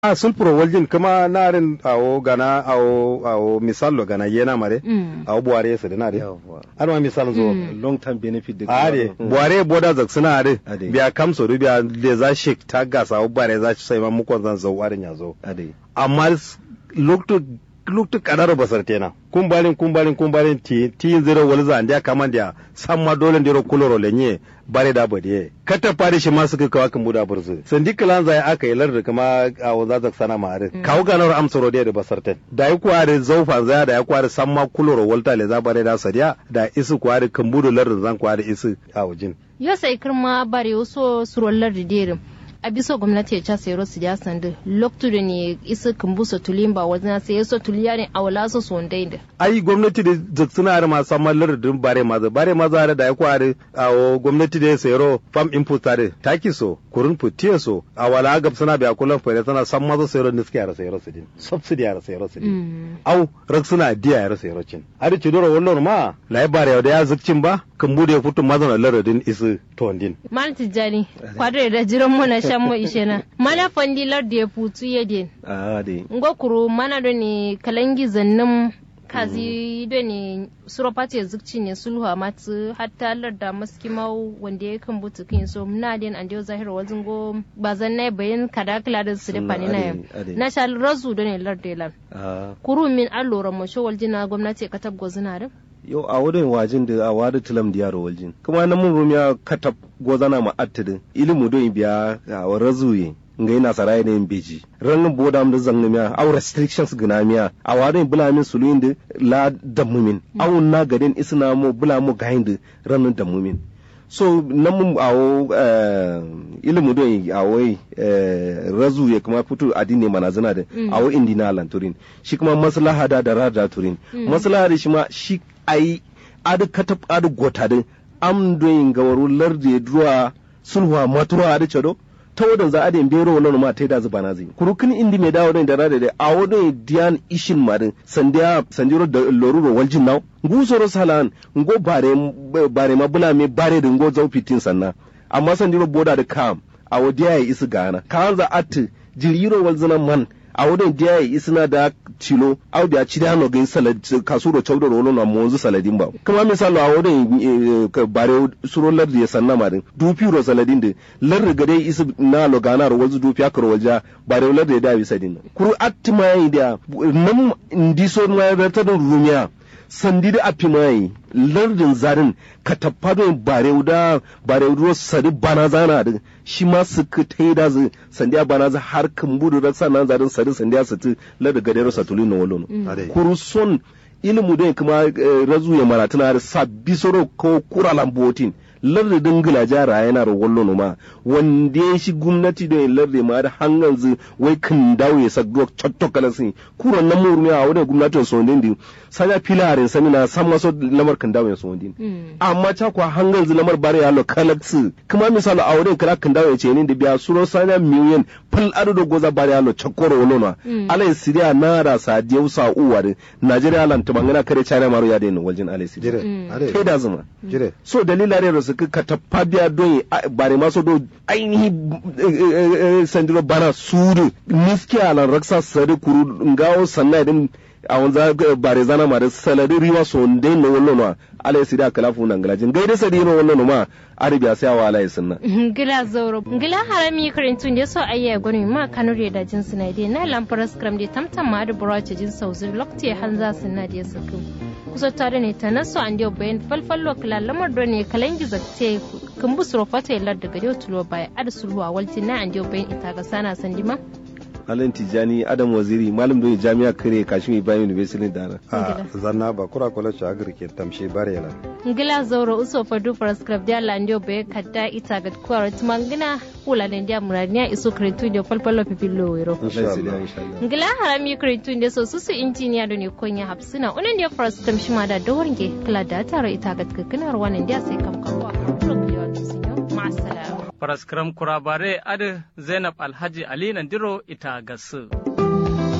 a sulpuro waljin kuma narin awo gana awo awo misalo gana yena mare Mm. awo buware su dina de yawwa har ma misal zo Mm. long term benefit da are buware boda zak suna are Ade. biya kamso du biya le za shik ta gasa awo bare za sai ma mukon zan zo warin ya zo ade amma s- loktu loktu kadaro basar tena kumbalin kumbalin kumbalin ti ti zero wal za ndia kamandia samma dole ndiro kuloro lenye bare da bade kata fare shi ma suka kawa kan buda burzu sandi kalan zai aka yi lar kuma a waza zak sana ma are kawo ganar amsaro da da basar ten da yi kware zaufa zaya da ya kware samma kuloro walta le za bare da sadiya da isu kware kan budu lar zan kware isu a wajin yo sai kirma bare wasu surollar da derin a biso gwamnati ya ca sayaro su ya sandu loktu da ne isa kumbusa tulimba wajen sai yaso tuliya ne a wala su son da ai gwamnati da zak suna are ma samma lar din bare maza bare maza da ya kware a o gwamnati da ya sayaro fam input tare taki so kurun putiye so a wala gab suna biya kullum fere sana san maza sayaro niski ya sayaro su din subsidy ya sayaro su din Mm. au rak suna diya ya sayaro cin ari ci dora wannan ma lai bare da ya zukcin ba kan bude ya fito mazan laradin isu tondin Mal tijjani kwadre da jiran mu na shan mu ishe na mana fandilar da ya futu ya den ade ngo kuru mana do ne kalangi zannin kazi do ne suropati ya zukci ne sulhu a matu hatta larda maski mau wanda ya kan butu kin so muna den an dio zahir wazin go bazan na bayan kada kala da su da Sunna fani na yam ade, ade. na shal razu do ne larda lan a kuru min allora mo shawal jina gwamnati ka tabgo zina da yo a wurin wajin da a wada tilam da yaro waljin kuma na mun rumiya katab gozana ma attidin ilimu don biya a razuye nga ina sarai ne beji ran boda am da zanna miya aw restrictions gina miya a wadin bula min suluin da la damumin aw na gadin isna mo bula mo gahin da ran damumin so nan mun awo eh, ilimu don awo eh, razu ya kuma fito addini mana zina da awo indina lanturin shi kuma maslaha da da rada turin maslaha da shi ma shi ai adu katab adu gota da am don gawaru larde duwa sulhuwa matura adu chado ta wadan za a da bero wannan ma ta da zuba na zai kurukin indi mai dawo da rada da a wadon diyan ishin marin sandiya sandiro da loruro waljin naw ngusoro salan ngo bare bare ma bula me bare da ngo zau fitin sanna amma sandiro boda da kam a wadiya ya isi gana kan za at jiriro walzina man a wadon diya ya isina da tilo au da ci da no gain salad kasuro chawdo rolo na monzu saladin ba kuma misalo a wadon eh, ka bare suro lar da sanna marin dupi ro saladin da lar ga dai isi na lo gana ro walzu dupi akro walja bare lar da da bi sadin kuru attima yi da nam ndiso ma da ta rumiya sandi da api mai lardin zarin ka taffado bare da bare ruwa sadi bana zana da shi ma su ka tai da zu sandi a bana za har kan budu da sanan zarin sadi sandi a sati lardin gadero satulin na walono Ade. kuru son ilimu da kuma eh, razu ya maratuna da sabbi soro ko kura lambotin lardi dingila jara yana da wallo ma wanda ya shi gwamnati da lardi ma da hangan zu wai kan dawo ya sa duk cotto kala sin kuran nan murmi a wadda gwamnatin so ndi sanya filarin samina san maso lamar kan dawo ya so ndi amma ta kwa hangan zu lamar bare ya lo kalaksu kuma misali a wurin kala kan dawo ya ce ni da biya suro sanya miliyan fal adu da goza bare ya lo chakoro wallo na alai siriya na da sadiyau sa uwa da najeriya lan tumangana kare china maro ya da ni waljin alai siriya jire ade kai da zuma jire so dalila ne da suka ka tappa biya don a- bare maso do ainihi eh, eh, eh, sandiro bana sudu niski alan raksa sadi kuru ngawo sanna din a wanza eh, bare zana ma da saladi riwa so ndai no wallo no ala sidi akala fu nan galajin gaida sadi no wallo no ma arabiya sai wa ala sunna ngila zauro ngila harami karintun da so ayya gwani ma kanure da jin suna dai na lamfar scrum da tamtam ma da burace jin sauzi lokti hanza suna da sakin kusa tare ne ta naso an dio bayan falfallo kala lamar do ne kalangi zakte kan bu suro fata yallar daga dio tulo baya ad sulhu a walti na an dio bayan ita ga sana sandima alan tijani adam waziri malam don jami'a kare kashin ibrahim university da a zanna ba kura kula ci agri ke tamshe bare la ngila zauro uso fadu for scrum da la ndio bayan kadda ita ga kwara tumangina kula ne dia muraniya iso karintu da falfallo pipillo wero insha Allah ngila harami kritu nde so susu injiniya do ne konya hapsina unan dia first kam shima da dawarnge kala da taro ita ga kakkinar wannan dia sai kam kawo progliyo to sinyo ma'assalam Faraskram kurabare adi Zainab Alhaji Ali Nandiro ita gasu.